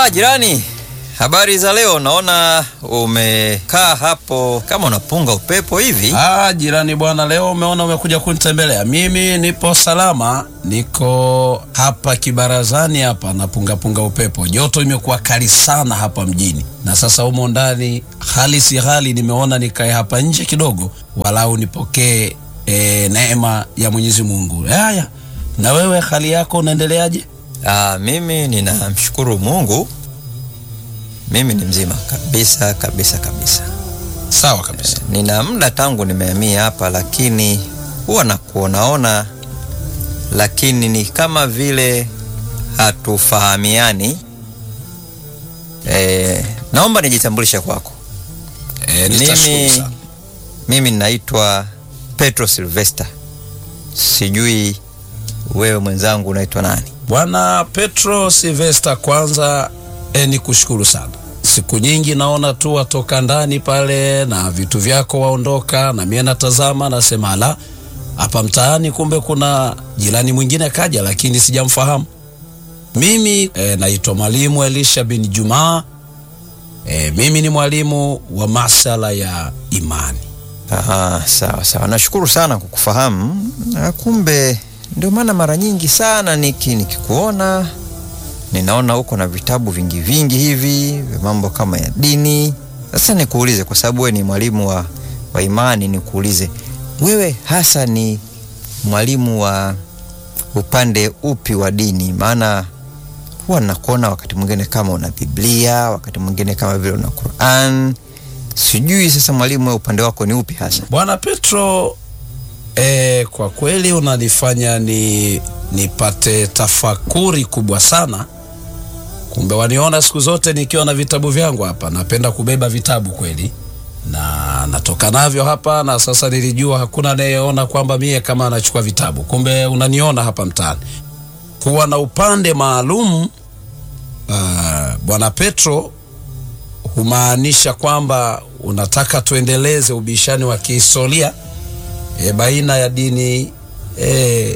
Ah, jirani, habari za leo? Naona umekaa hapo kama unapunga upepo hivi. Ah, jirani bwana, leo umeona umekuja kunitembelea. Mimi nipo salama, niko hapa kibarazani hapa napungapunga upepo. Joto imekuwa kali sana hapa mjini, na sasa humo ndani hali si hali, nimeona nikae hapa nje kidogo, walau nipokee e, neema ya Mwenyezi Mungu. Haya, na wewe hali yako unaendeleaje? Ah, mimi ninamshukuru Mungu, mimi ni mzima kabisa kabisa kabisa. Sawa kabisa. Nina muda tangu nimehamia hapa, lakini huwa nakuonaona, lakini ni kama vile hatufahamiani. Eh, naomba nijitambulishe kwako. E, nitashukuru Mimi, sana. mimi naitwa Petro Silvester, sijui wewe mwenzangu unaitwa nani? Bwana Petro Silvester, kwanza e, ni kushukuru sana. Siku nyingi naona tu watoka ndani pale na vitu vyako waondoka, na mie natazama nasema, ala, hapa mtaani kumbe kuna jirani mwingine kaja, lakini sijamfahamu. Mimi e, naitwa mwalimu Elisha bin Jumaa. E, mimi ni mwalimu wa masala ya imani. Aha, sawa sawa, nashukuru sana kukufahamu. Na kumbe ndio maana mara nyingi sana niki nikikuona ninaona uko na vitabu vingi vingi hivi vya mambo kama ya dini. Sasa nikuulize, kwa sababu wewe ni mwalimu wa, wa imani, nikuulize wewe hasa ni mwalimu wa upande upi wa dini? Maana huwa nakuona wakati mwingine kama una Biblia, wakati mwingine kama vile una Quran. Sijui sasa mwalimu, wewe upande wako ni upi hasa? Bwana Petro, e, kwa kweli unanifanya ni nipate tafakuri kubwa sana. Kumbe waniona siku zote nikiwa na vitabu vyangu hapa, napenda kubeba vitabu kweli, na natoka navyo hapa, na sasa nilijua hakuna anayeona kwamba mie kama anachukua vitabu. Kumbe unaniona hapa mtaani kuwa na upande maalum. Uh, Bwana Petro humaanisha kwamba unataka tuendeleze ubishani wa kihistoria e, baina ya dini e,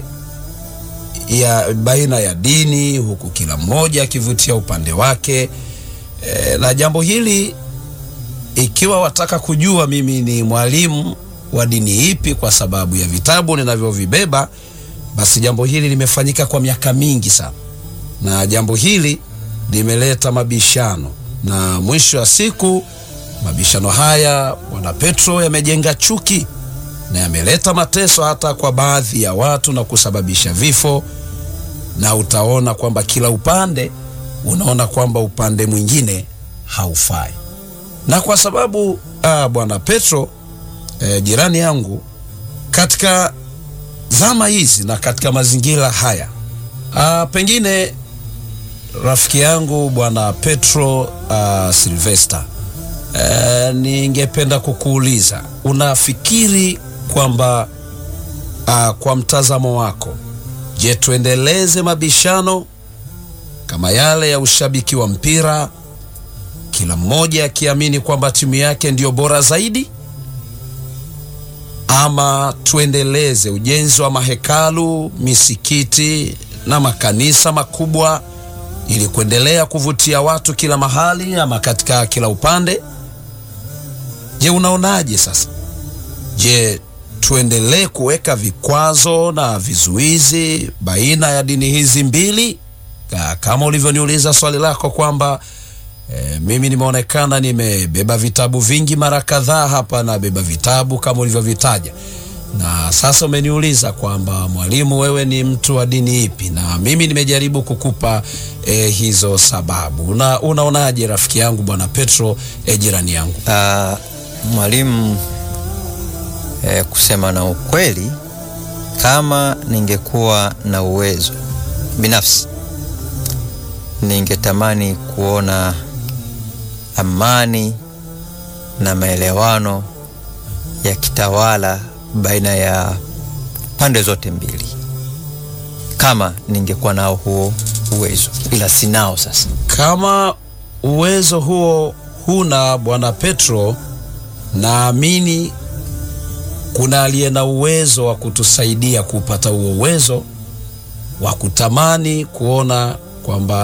ya baina ya dini huku kila mmoja akivutia upande wake e, na jambo hili ikiwa wataka kujua mimi ni mwalimu wa dini ipi kwa sababu ya vitabu ninavyovibeba, basi jambo hili limefanyika kwa miaka mingi sana, na jambo hili limeleta mabishano, na mwisho wa siku mabishano haya Bwana Petro yamejenga chuki na yameleta mateso hata kwa baadhi ya watu na kusababisha vifo, na utaona kwamba kila upande unaona kwamba upande mwingine haufai. Na kwa sababu ah, Bwana Petro eh, jirani yangu, katika zama hizi na katika mazingira haya ah, pengine rafiki yangu Bwana Petro ah, Silvester eh, ningependa kukuuliza unafikiri kwamba uh, kwa mtazamo wako, je, tuendeleze mabishano kama yale ya ushabiki wa mpira, kila mmoja akiamini kwamba timu yake ndiyo bora zaidi, ama tuendeleze ujenzi wa mahekalu, misikiti na makanisa makubwa ili kuendelea kuvutia watu kila mahali ama katika kila upande? Je, unaonaje sasa? Je, tuendelee kuweka vikwazo na vizuizi baina ya dini hizi mbili? Ka- Kama ulivyoniuliza swali lako kwamba e, mimi nimeonekana nimebeba vitabu vingi mara kadhaa hapa, nabeba vitabu kama ulivyovitaja, na sasa umeniuliza kwamba mwalimu, wewe ni mtu wa dini ipi? Na mimi nimejaribu kukupa e, hizo sababu. Na unaonaje rafiki yangu bwana Petro, e, jirani yangu? Ah, mwalimu, eh, kusema na ukweli, kama ningekuwa na uwezo binafsi, ningetamani kuona amani na maelewano yakitawala baina ya pande zote mbili, kama ningekuwa nao huo uwezo, ila sinao sasa. Kama uwezo huo huna bwana Petro, naamini kuna aliye na uwezo wa kutusaidia kupata huo uwezo wa kutamani kuona kwamba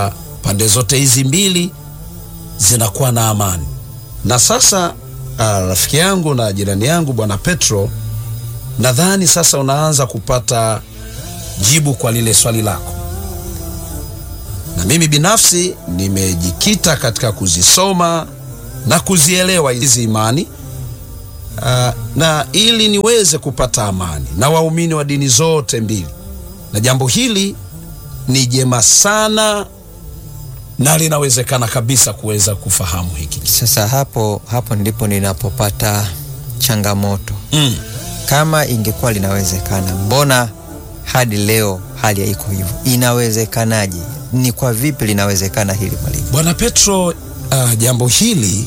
pande zote hizi mbili zinakuwa na amani. Na sasa ah, rafiki yangu na jirani yangu bwana Petro, nadhani sasa unaanza kupata jibu kwa lile swali lako, na mimi binafsi nimejikita katika kuzisoma na kuzielewa hizi imani ah, na ili niweze kupata amani na waumini wa dini zote mbili, na jambo hili ni jema sana na linawezekana kabisa kuweza kufahamu hiki Sasa hapo hapo ndipo ninapopata changamoto. mm. Kama ingekuwa linawezekana, mbona hadi leo hali haiko hivyo? Inawezekanaje? Ni kwa vipi linawezekana hili mwalimu? Bwana Petro, uh, jambo hili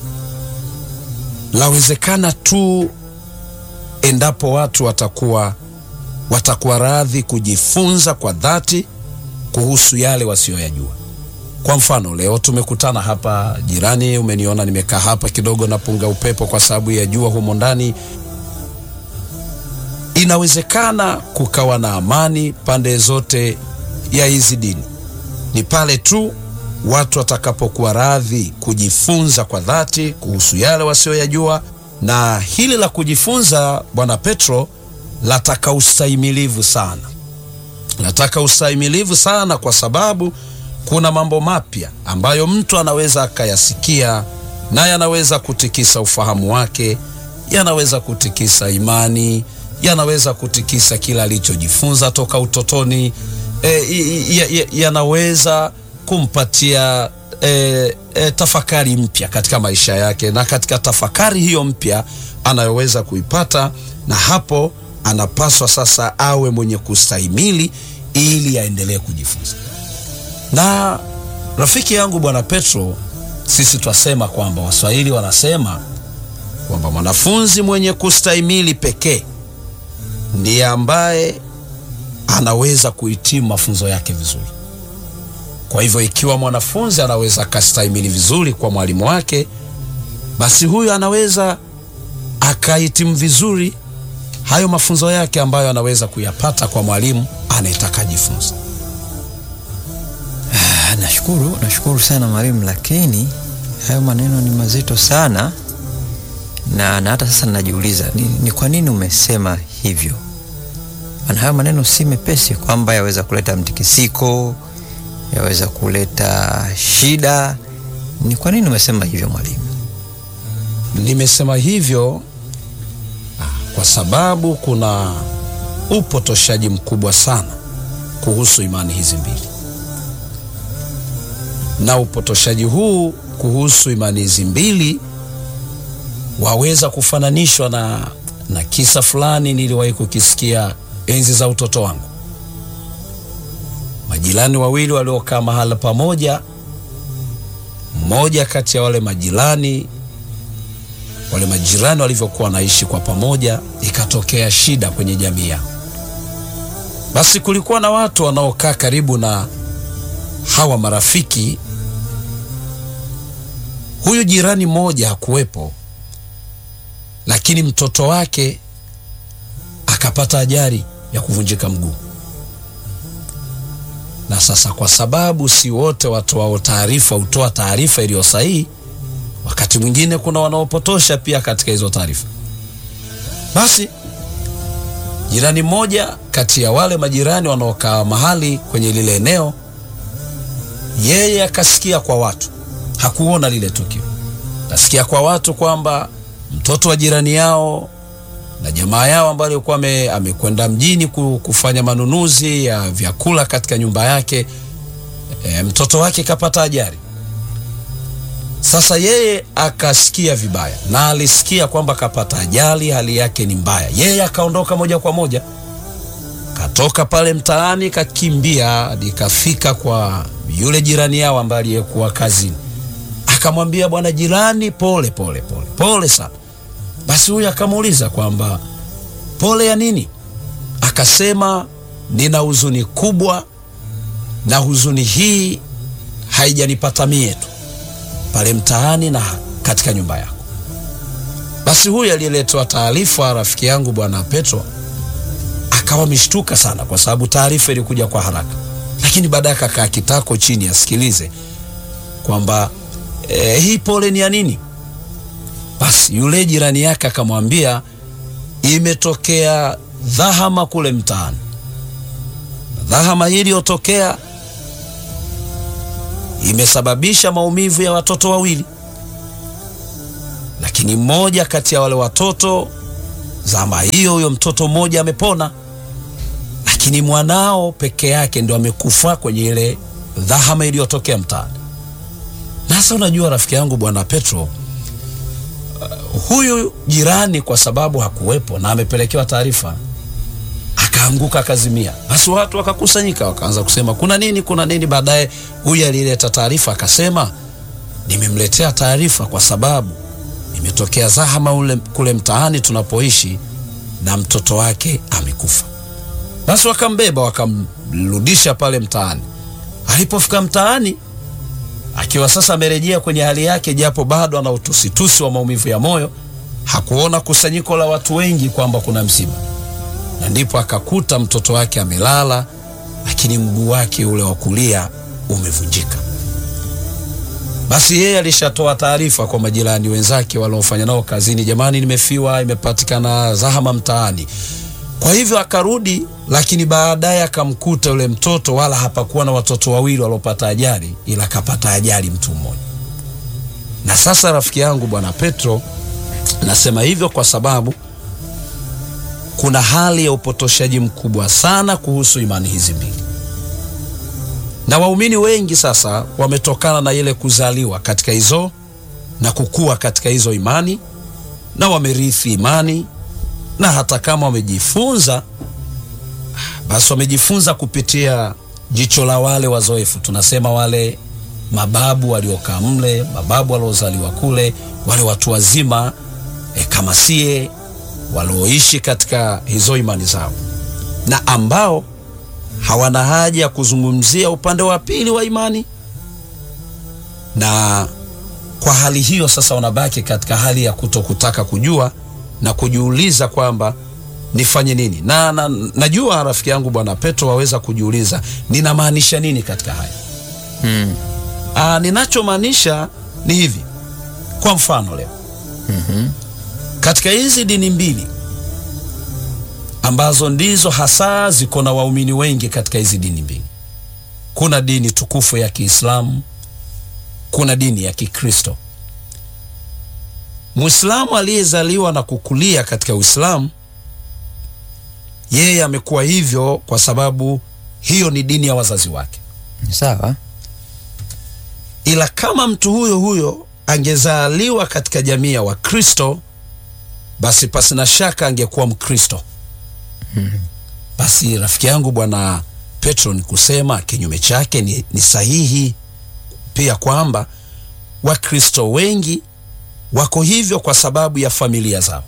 lawezekana tu endapo watu watakuwa watakuwa radhi kujifunza kwa dhati kuhusu yale wasiyoyajua. Kwa mfano, leo tumekutana hapa jirani, umeniona nimekaa hapa kidogo napunga upepo kwa sababu ya jua humo ndani. Inawezekana kukawa na amani pande zote ya hizi dini, ni pale tu watu watakapokuwa radhi kujifunza kwa dhati kuhusu yale wasioyajua, na hili la kujifunza, Bwana Petro, lataka ustahimilivu sana, lataka ustahimilivu sana, kwa sababu kuna mambo mapya ambayo mtu anaweza akayasikia na yanaweza kutikisa ufahamu wake, yanaweza kutikisa imani, yanaweza kutikisa kila alichojifunza toka utotoni e, yanaweza kumpatia e, e, tafakari mpya katika maisha yake, na katika tafakari hiyo mpya anayoweza kuipata, na hapo anapaswa sasa awe mwenye kustahimili ili aendelee kujifunza. Na rafiki yangu Bwana Petro, sisi twasema kwamba Waswahili wanasema kwamba mwanafunzi mwenye kustahimili pekee ndiye ambaye anaweza kuhitimu mafunzo yake vizuri. Kwa hivyo ikiwa mwanafunzi anaweza akastahimili vizuri kwa mwalimu wake, basi huyu anaweza akahitimu vizuri hayo mafunzo yake ambayo anaweza kuyapata kwa mwalimu anayetaka jifunza. Ah, nashukuru, nashukuru sana mwalimu, lakini hayo maneno ni mazito sana na, na hata sasa najiuliza ni, ni kwa nini umesema hivyo? Maana hayo maneno si mepesi, kwamba yaweza kuleta mtikisiko, yaweza kuleta shida. Ni kwa nini umesema hivyo mwalimu? Nimesema hivyo ah, kwa sababu kuna upotoshaji mkubwa sana kuhusu imani hizi mbili, na upotoshaji huu kuhusu imani hizi mbili waweza kufananishwa na, na kisa fulani niliwahi kukisikia enzi za utoto wangu. Majirani wawili waliokaa mahala pamoja, mmoja kati ya wale majirani wale majirani walivyokuwa wanaishi kwa pamoja, ikatokea shida kwenye jamii yao. Basi kulikuwa na watu wanaokaa karibu na hawa marafiki. Huyu jirani mmoja hakuwepo, lakini mtoto wake akapata ajali ya kuvunjika mguu. Na sasa, kwa sababu si wote watoao taarifa hutoa taarifa iliyo sahihi wakati mwingine kuna wanaopotosha pia katika hizo taarifa. Basi jirani mmoja kati ya wale majirani wanaokaa mahali kwenye lile eneo, yeye akasikia kwa watu, hakuona lile tukio, akasikia kwa watu kwamba mtoto wa jirani yao na jamaa yao ambayo alikuwa amekwenda mjini kufanya manunuzi ya vyakula katika nyumba yake, e, mtoto wake kapata ajali. Sasa yeye akasikia vibaya na alisikia kwamba kapata ajali, hali yake ni mbaya. Yeye akaondoka moja kwa moja, katoka pale mtaani, kakimbia hadi kafika kwa yule jirani yao ambaye aliyekuwa kazini, akamwambia bwana jirani, pole pole pole pole sana. Basi huyu akamuuliza kwamba pole ya nini? Akasema nina huzuni kubwa, na huzuni hii haijanipata mie tu pale mtaani na katika nyumba yako. Basi huyu aliyeletwa taarifa, rafiki yangu bwana Petro, akawa mishtuka sana, kwa sababu taarifa ilikuja kwa haraka, lakini baadaye akakaa kitako chini asikilize kwamba e, hii pole ni ya nini. Basi yule jirani yake akamwambia imetokea dhahama kule mtaani. Dhahama hii iliyotokea imesababisha maumivu ya watoto wawili, lakini mmoja kati ya wale watoto zama hiyo, huyo mtoto mmoja amepona, lakini mwanao peke yake ndo amekufa kwenye ile dhahama iliyotokea mtaani. Sasa unajua, rafiki yangu bwana Petro, uh, huyu jirani kwa sababu hakuwepo na amepelekewa taarifa, akaanguka akazimia. Basi watu wakakusanyika, wakaanza kusema kuna nini, kuna nini. Baadaye huyu alileta taarifa akasema, nimemletea taarifa kwa sababu imetokea zahama ule kule mtaani tunapoishi na mtoto wake amekufa. Basi wakambeba wakamrudisha pale mtaani. Alipofika mtaani akiwa sasa amerejea kwenye hali yake, japo bado ana utusitusi wa maumivu ya moyo, hakuona kusanyiko la watu wengi kwamba kuna msiba, na ndipo akakuta mtoto wake amelala, lakini mguu wake ule wa kulia umevunjika. Basi yeye alishatoa taarifa kwa majirani wenzake waliofanya nao kazini, jamani, nimefiwa, imepatikana zahama mtaani. Kwa hivyo akarudi, lakini baadaye akamkuta yule mtoto, wala hapakuwa na watoto wawili waliopata ajali, ila akapata ajali mtu mmoja. Na sasa rafiki yangu bwana Petro, nasema hivyo kwa sababu kuna hali ya upotoshaji mkubwa sana kuhusu imani hizi mbili na waumini wengi sasa wametokana na ile kuzaliwa katika hizo na kukua katika hizo imani na wamerithi imani, na hata kama wamejifunza, basi wamejifunza kupitia jicho la wale wazoefu, tunasema wale mababu waliokaa mle, mababu waliozaliwa kule, wale watu wazima e, kama sie walioishi katika hizo imani zao na ambao hawana haja ya kuzungumzia upande wa pili wa imani. Na kwa hali hiyo sasa, wanabaki katika hali ya kutokutaka kujua na kujiuliza kwamba nifanye nini. Na, na najua rafiki yangu bwana Petro waweza kujiuliza ninamaanisha nini katika haya Mm. Ah, ninachomaanisha ni hivi. Kwa mfano leo Mhm. katika hizi dini mbili ambazo ndizo hasa ziko na waumini wengi katika hizi dini mbili, kuna dini tukufu ya Kiislamu, kuna dini ya Kikristo. Muislamu aliyezaliwa na kukulia katika Uislamu, yeye amekuwa hivyo kwa sababu hiyo ni dini ya wazazi wake. Sawa. ila kama mtu huyo huyo angezaliwa katika jamii ya Wakristo, basi pasina shaka angekuwa Mkristo. Basi rafiki yangu bwana Petro, ni kusema kinyume chake ni, ni sahihi pia kwamba Wakristo wengi wako hivyo kwa sababu ya familia zao,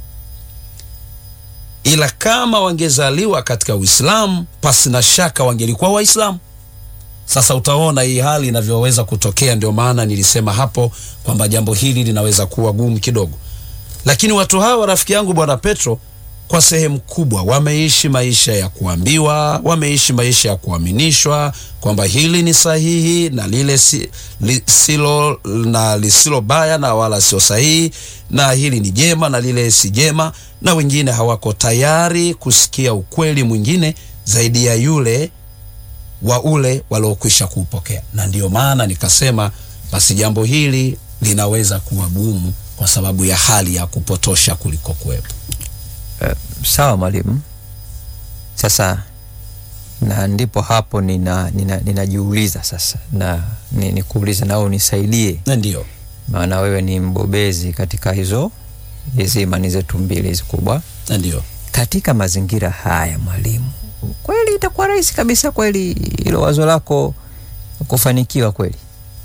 ila kama wangezaliwa katika Uislamu, pasina shaka wangelikuwa Waislamu. Sasa utaona hii hali inavyoweza kutokea. Ndio maana nilisema hapo kwamba jambo hili linaweza kuwa gumu kidogo, lakini watu hawa rafiki yangu bwana Petro, kwa sehemu kubwa wameishi maisha ya kuambiwa, wameishi maisha ya kuaminishwa kwamba hili ni sahihi na lile si, li, silo na lisilo baya na wala sio sahihi, na hili ni jema na lile si jema, na wengine hawako tayari kusikia ukweli mwingine zaidi ya yule wa ule waliokwisha kuupokea. Na ndiyo maana nikasema basi jambo hili linaweza kuwa gumu kwa sababu ya hali ya kupotosha kuliko kuwepo. Eh, sawa mwalimu. Sasa na ndipo hapo nina nina- ninajiuliza sasa na ni, nikuulize nao unisaidie, Na ndiyo maana wewe ni mbobezi katika hizo hizi imani zetu mbili hizi kubwa. na ndiyo Katika mazingira haya mwalimu, kweli itakuwa rahisi kabisa kweli hilo wazo lako kufanikiwa kweli?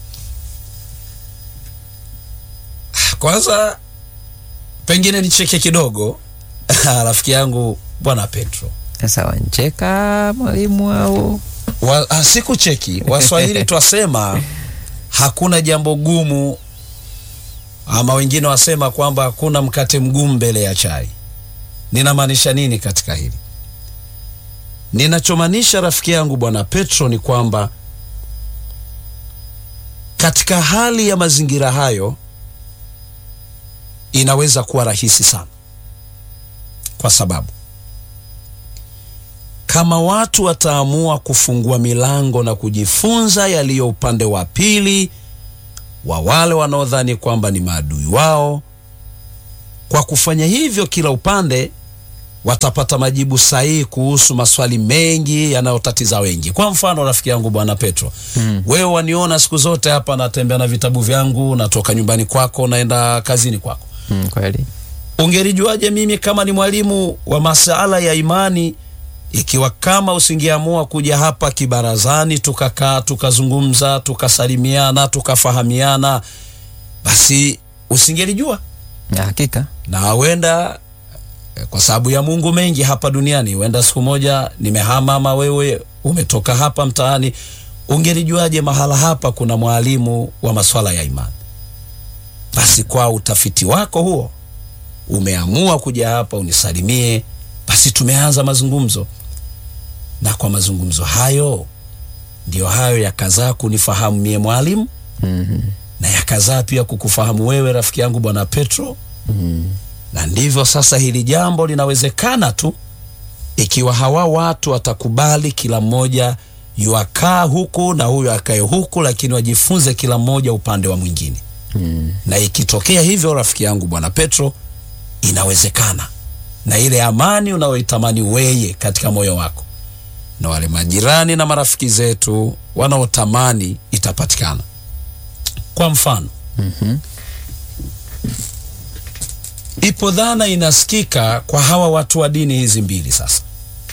kwanza pengine nicheke kidogo rafiki yangu bwana Petro Sasa wancheka mwalimu au wa, ah, sikucheki. Waswahili twasema hakuna jambo gumu, ama wengine wasema kwamba hakuna mkate mgumu mbele ya chai. Ninamaanisha nini katika hili? ninachomaanisha rafiki yangu bwana Petro ni kwamba katika hali ya mazingira hayo inaweza kuwa rahisi sana, kwa sababu kama watu wataamua kufungua milango na kujifunza yaliyo upande wa pili wa wale wanaodhani kwamba ni maadui wao, kwa kufanya hivyo, kila upande watapata majibu sahihi kuhusu maswali mengi yanayotatiza wengi. Kwa mfano, rafiki yangu bwana Petro, Mm. wewe waniona siku zote hapa natembea na vitabu vyangu, natoka nyumbani kwako naenda kazini kwako. Mm, kweli. Ungelijuaje mimi kama ni mwalimu wa masuala ya imani, ikiwa kama usingeamua kuja hapa kibarazani, tukakaa tukazungumza, tukasalimiana, tukafahamiana, basi usingelijua Ya, hakika. na huenda eh, kwa sababu ya Mungu mengi hapa duniani, huenda siku moja nimehama ama wewe umetoka hapa mtaani, ungelijuaje mahala hapa kuna mwalimu wa maswala ya imani? Basi kwa utafiti wako huo umeamua kuja hapa unisalimie, basi tumeanza mazungumzo, na kwa mazungumzo hayo ndio hayo yakazaa kunifahamu mie mwalimu Mhm. na yakazaa pia kukufahamu wewe rafiki yangu bwana Petro Mhm. na ndivyo sasa hili jambo linawezekana tu ikiwa hawa watu watakubali kila mmoja yuakaa huku na huyu akae huku, lakini wajifunze kila mmoja upande wa mwingine. Mm. Na ikitokea hivyo, rafiki yangu bwana Petro, inawezekana, na ile amani unayoitamani weye katika moyo wako na wale majirani na marafiki zetu wanaotamani itapatikana. Kwa mfano Mhm. ipo dhana inasikika kwa hawa watu wa dini hizi mbili. Sasa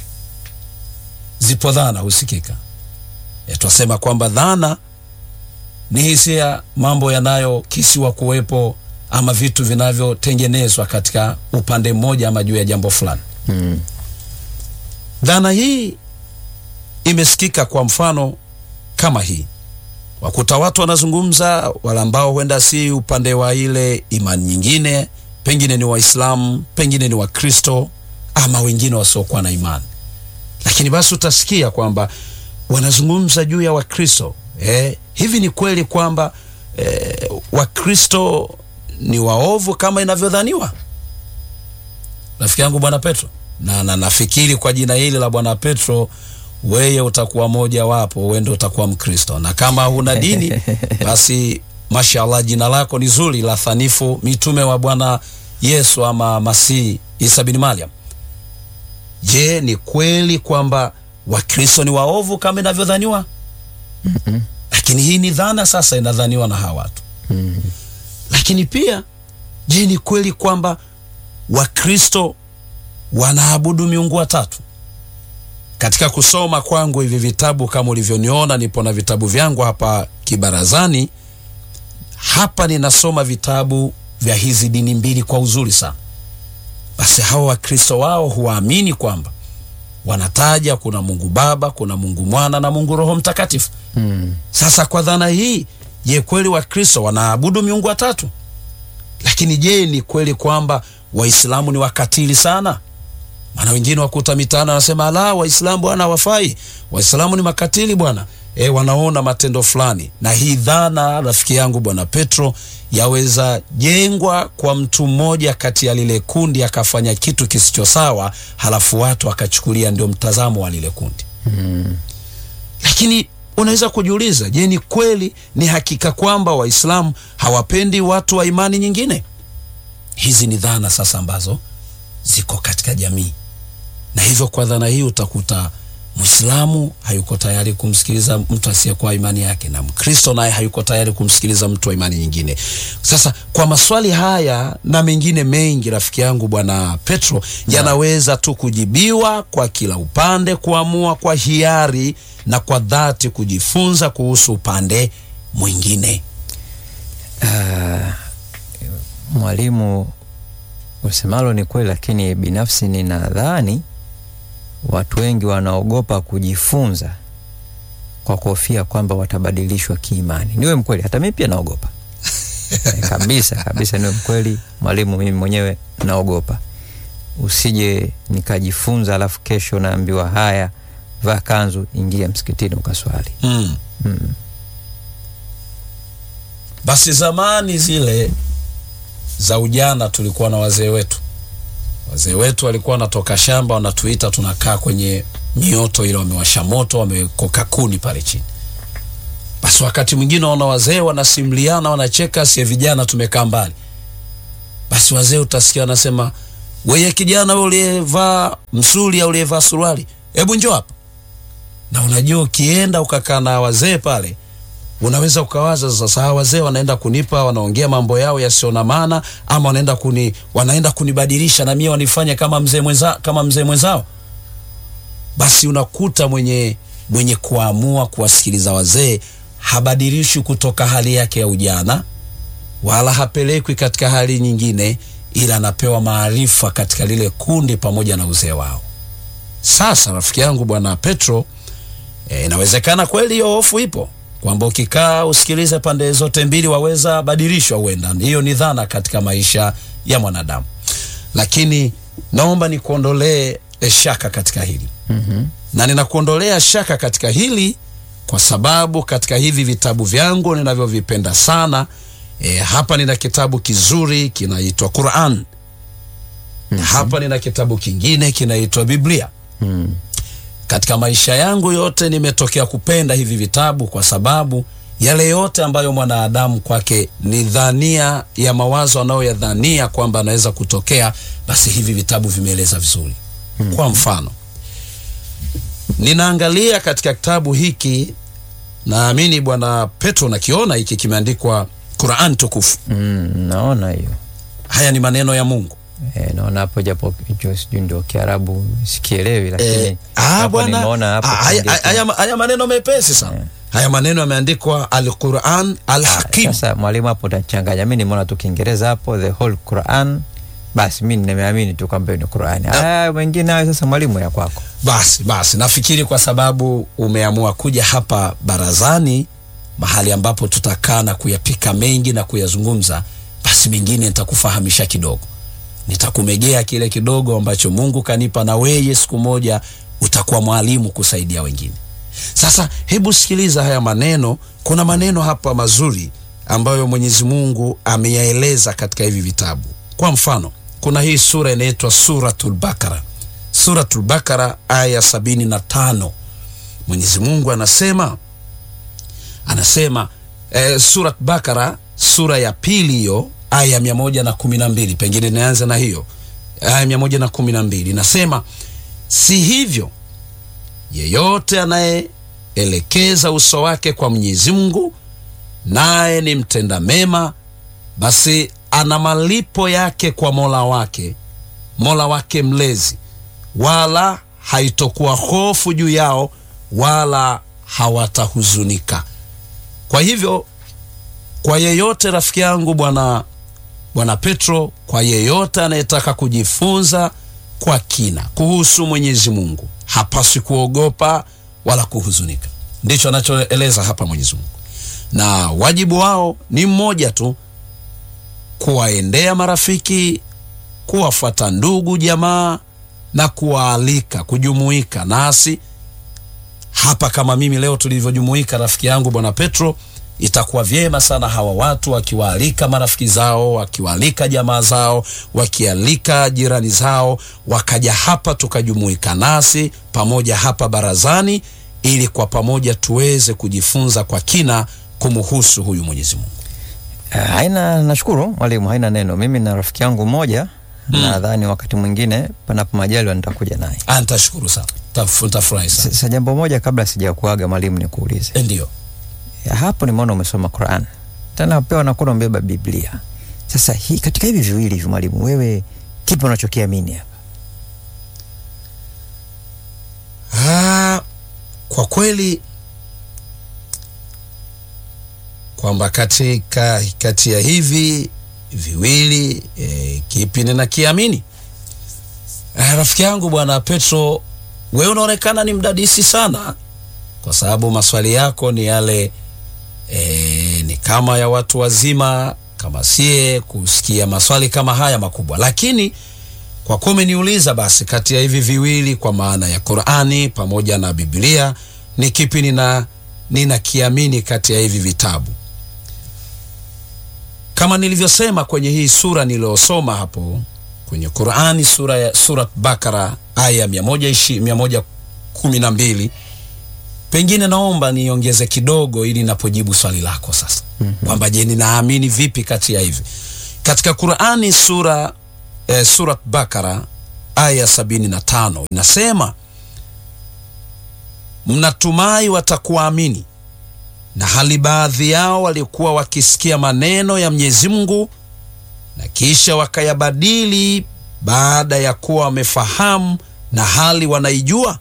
zipo dhana husikika, e, twasema kwamba dhana ni hisia, mambo yanayokisiwa kuwepo ama vitu vinavyotengenezwa katika upande mmoja ama juu ya jambo fulani. Mm. Dhana hii imesikika kwa mfano kama hii, wakuta watu wanazungumza, wale ambao huenda si upande wa ile imani nyingine, pengine ni Waislamu, pengine ni Wakristo ama wengine wasiokuwa na imani, lakini basi utasikia kwamba wanazungumza juu ya Wakristo. Eh, hivi ni kweli kwamba eh, Wakristo ni waovu kama inavyodhaniwa? Rafiki yangu bwana Petro, na, na nafikiri kwa jina hili la bwana Petro weye utakuwa moja wapo, wewe ndio utakuwa Mkristo, na kama huna dini basi mashallah, jina lako ni zuri la thanifu mitume wa Bwana Yesu ama Masihi Isa bin Maryam. Je, ni kweli kwamba Wakristo ni waovu kama inavyodhaniwa? Mhm. Lakini hii ni dhana sasa inadhaniwa na hawa watu. Mhm. Lakini pia je, ni kweli kwamba Wakristo wanaabudu miungu watatu? Katika kusoma kwangu hivi vitabu, kama ulivyoniona, nipo na vitabu vyangu hapa kibarazani. Hapa ninasoma vitabu vya hizi dini mbili kwa uzuri sana. Basi hawa Wakristo wao huwaamini kwamba wanataja kuna Mungu Baba, kuna Mungu Mwana na Mungu Roho Mtakatifu. Mm. Sasa kwa dhana hii, je, kweli Wakristo wanaabudu miungu watatu? Lakini je, ni kweli kwamba Waislamu ni wakatili sana? Maana wengine wakuta mitaani wanasema la, Waislamu bwana hawafai, Waislamu ni makatili bwana. E, wanaona matendo fulani, na hii dhana rafiki yangu bwana Petro yaweza jengwa kwa mtu mmoja kati ya lile kundi akafanya kitu kisicho sawa, halafu watu akachukulia ndio mtazamo wa lile kundi Mm. lakini unaweza kujiuliza, je, ni kweli, ni hakika kwamba Waislamu hawapendi watu wa imani nyingine? Hizi ni dhana sasa ambazo ziko katika jamii, na hivyo kwa dhana hii utakuta Mwislamu hayuko tayari kumsikiliza mtu asiyekuwa imani yake, na Mkristo naye hayuko tayari kumsikiliza mtu wa imani nyingine. Sasa kwa maswali haya na mengine mengi, rafiki yangu bwana Petro, yanaweza tu kujibiwa kwa kila upande kuamua kwa hiari na kwa dhati kujifunza kuhusu upande mwingine. Ah, mwalimu, usemalo ni kweli, lakini binafsi ninadhani watu wengi wanaogopa kujifunza kwa kuhofia kwamba watabadilishwa kiimani. Niwe mkweli, hata mimi pia naogopa Eh, kabisa kabisa, niwe mkweli mwalimu, mimi mwenyewe naogopa usije nikajifunza alafu kesho naambiwa haya vaa kanzu, ingia msikitini ukaswali. mm. Basi zamani zile za ujana tulikuwa na wazee wetu. Wazee wetu walikuwa wanatoka shamba, wanatuita, tunakaa kwenye mioto ile, wamewasha moto, wamekoka kuni pale chini. Basi wakati mwingine waona wazee wanasimuliana, wanacheka, sie vijana tumekaa mbali. Basi wazee utasikia wanasema, weye kijana wewe uliyevaa msuli au uliyevaa suruali, hebu njoo hapa. Na unajua ukienda ukakaa na wazee pale unaweza ukawaza sasa, hawa wazee wanaenda kunipa, wanaongea mambo yao yasio na maana, ama wanaenda kuni, wanaenda kunibadilisha na mimi wanifanye kama mzee mwenza, kama mzee mwenzao. Basi unakuta mwenye mwenye kuamua kuwasikiliza wazee habadilishwi kutoka hali yake ya ujana, wala hapelekwi katika hali nyingine, ila anapewa maarifa katika lile kundi pamoja na uzee wao. Sasa rafiki yangu bwana Petro, e, inawezekana kweli hiyo hofu ipo kwamba ukikaa usikilize pande zote mbili waweza badilishwa. Huenda hiyo ni dhana katika maisha ya mwanadamu, lakini naomba nikuondolee shaka katika hili mm na ninakuondolea shaka katika hili kwa sababu katika hivi vitabu vyangu ninavyovipenda sana e, hapa nina kitabu kizuri kinaitwa Quran na hapa nina kitabu kingine kinaitwa Biblia. mm. Katika maisha yangu yote nimetokea kupenda hivi vitabu kwa sababu yale yote ambayo mwanadamu kwake ni dhania ya mawazo anayoyadhania kwamba anaweza kutokea, basi hivi vitabu vimeeleza vizuri. Kwa mfano, ninaangalia katika kitabu hiki, naamini bwana Petro nakiona hiki kimeandikwa Quran tukufu. Mm, naona hiyo Haya ni maneno ya Mungu. e, naona hapo japo hicho sijui ndio Kiarabu sikielewi, lakini Eh, ah, hapo bwana, nimeona hapo ah, haya- kuandikwa. haya haya maneno mepesi sana. Haya maneno yameandikwa Al-Quran Al-Hakim. Sasa mwalimu, hapo utachanganya. Mi nimeona tu Kiingereza hapo the whole Quran, basi mi nimeamini tu kwamba hiyo ni Qurani. Haya mengine hayo sasa, mwalimu, ya kwako. Basi basi, nafikiri kwa sababu umeamua kuja hapa barazani, mahali ambapo tutakaa na kuyapika mengi na kuyazungumza, basi mengine nitakufahamisha kidogo, nitakumegea kile kidogo ambacho Mungu kanipa, na weye siku moja utakuwa mwalimu kusaidia wengine. Sasa hebu sikiliza haya maneno. Kuna maneno hapa mazuri ambayo Mwenyezi Mungu ameyaeleza katika hivi vitabu. Kwa mfano, kuna hii sura inaitwa Suratul Bakara. Suratul Bakara aya sabini na tano Mwenyezi Mungu anasema anasema eh, Surat Bakara sura ya pili hiyo aya ya mia moja na kumi na mbili pengine nianze na hiyo aya mia moja na kumi na mbili inasema si hivyo yeyote anayeelekeza uso wake kwa Mwenyezi Mungu naye ni mtenda mema, basi ana malipo yake kwa Mola wake, Mola wake mlezi, wala haitokuwa hofu juu yao, wala hawatahuzunika. Kwa hivyo, kwa yeyote rafiki yangu bwana bwana Petro, kwa yeyote anayetaka kujifunza kwa kina kuhusu Mwenyezi Mungu hapaswi kuogopa wala kuhuzunika. Ndicho anachoeleza hapa Mwenyezi Mungu, na wajibu wao ni mmoja tu, kuwaendea marafiki, kuwafuata ndugu jamaa na kuwaalika kujumuika nasi hapa kama mimi leo tulivyojumuika, rafiki yangu bwana Petro. Itakuwa vyema sana hawa watu wakiwaalika marafiki zao, wakiwaalika jamaa zao, wakialika jirani zao, wakaja hapa tukajumuika nasi pamoja hapa barazani, ili kwa pamoja tuweze kujifunza kwa kina kumhusu huyu Mwenyezi Mungu. Uh, haina nashukuru mwalimu, haina neno. Mimi na rafiki yangu mmoja nadhani wakati mwingine panapo majaliwa nitakuja naye. Ah, nitashukuru sana, Taf- nitafurahi sana. Sasa jambo moja kabla sijakuaga mwalimu, nikuulize Eh, Ndio. Ya, hapo nimeona umesoma Quran tena pia unakuwa umebeba Biblia. Sasa hii katika hivi viwili hivi mwalimu, wewe kipi unachokiamini hapa? Ah, kwa kweli kwamba katika kati ya hivi viwili e, kipi ninakiamini? Eh, rafiki yangu bwana Petro, wewe unaonekana ni mdadisi sana, kwa sababu maswali yako ni yale e, ni kama ya watu wazima, kama sie kusikia maswali kama haya makubwa, lakini kwa kuwa umeniuliza, basi kati ya hivi viwili, kwa maana ya Qur'ani pamoja na Biblia, ni kipi nina ninakiamini kati ya hivi vitabu? Kama nilivyosema kwenye hii sura niliyosoma hapo kwenye Qur'ani, sura ya Surat Bakara aya mia moja ishi mia moja kumi na mbili pengine naomba niongeze kidogo ili napojibu swali lako sasa, kwamba je, ninaamini vipi kati ya hivi katika Qur'ani sura eh, Surat Bakara aya sabini na tano inasema mnatumai watakuamini na hali baadhi yao walikuwa wakisikia maneno ya Mwenyezi Mungu na kisha wakayabadili baada ya kuwa wamefahamu na hali wanaijua.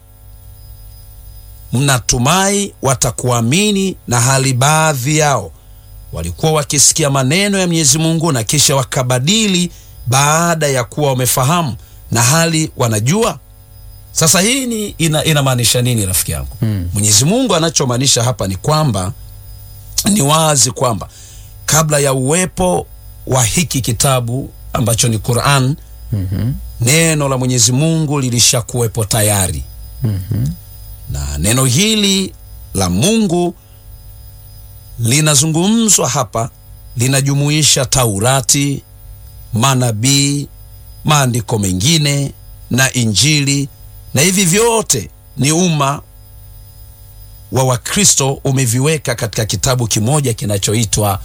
Mnatumai watakuamini na hali baadhi yao walikuwa wakisikia maneno ya Mwenyezi Mungu na kisha wakabadili baada ya kuwa wamefahamu na hali wanajua. Sasa hii ni ina, inamaanisha nini rafiki yangu? Mm. Mwenyezi Mungu anachomaanisha hapa ni kwamba ni wazi kwamba kabla ya uwepo wa hiki kitabu ambacho ni Qur'an, Mhm. neno la Mwenyezi Mungu lilishakuwepo tayari, Mhm. na neno hili la Mungu linazungumzwa hapa, linajumuisha Taurati, manabii, maandiko mengine na Injili, na hivi vyote ni umma wa Wakristo umeviweka katika kitabu kimoja kinachoitwa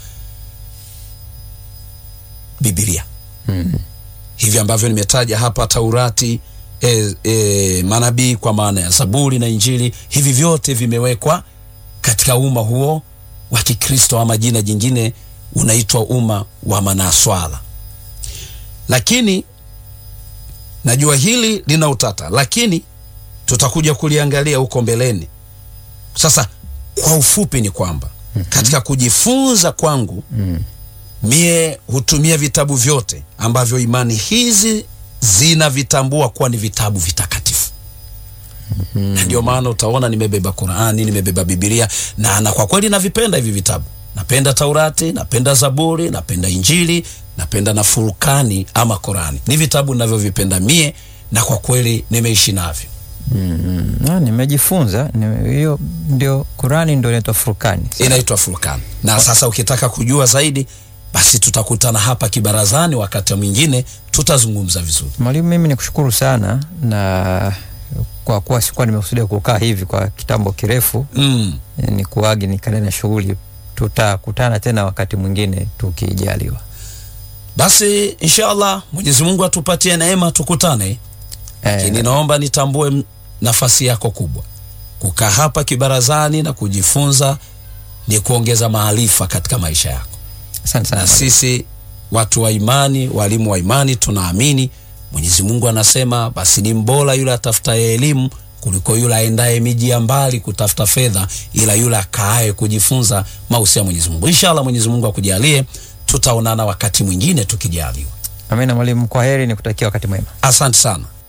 Biblia. Mhm. Hivi ambavyo nimetaja hapa, Taurati, e, e, manabii kwa maana ya Zaburi na Injili, hivi vyote vimewekwa katika umma huo wa Kikristo, ama jina jingine unaitwa umma wa Manaswala. Lakini najua hili lina utata, lakini tutakuja kuliangalia huko mbeleni. Sasa kwa ufupi ni kwamba katika kujifunza kwangu Mhm. mie hutumia vitabu vyote ambavyo imani hizi zinavitambua kuwa ni vitabu vitakatifu na ndio maana utaona nimebeba Qurani, nimebeba Biblia na, na kwa kweli navipenda hivi vitabu. Napenda Taurati, napenda Zaburi, napenda Injili, napenda na Furkani ama Qurani. Ni vitabu ninavyovipenda mie na kwa kweli nimeishi navyo. Mhm. Ah, nimejifunza Nime- hiyo ndio Qurani ndio inaitwa Furkani. Inaitwa Furkani. Na sasa ukitaka kujua zaidi, basi tutakutana hapa kibarazani, wakati mwingine tutazungumza vizuri. Mwalimu, mimi nikushukuru sana na kwa kuwa sikuwa nimekusudia kukaa hivi kwa kitambo kirefu, Mm. eh, ni kuagi nikaendelea na shughuli. Tutakutana tena wakati mwingine tukijaliwa. Basi inshallah Mwenyezi Mungu atupatie neema tukutane. Lakini Eh, naomba nitambue m- nafasi yako kubwa. Kukaa hapa kibarazani na kujifunza ni kuongeza maarifa katika maisha yako. asante sana Na mwalimu. sisi watu wa imani, walimu wa imani, tunaamini Mwenyezi Mungu anasema, basi ni mbora yule atafutaye elimu kuliko yule aendaye miji ya mbali kutafuta fedha, ila yule akaaye kujifunza mausia ya Mwenyezi Mungu. Inshallah Mwenyezi Mungu akujalie, tutaonana wakati mwingine tukijaliwa. Amina mwalimu, kwa heri, nikutakia wakati mwema. Asante sana.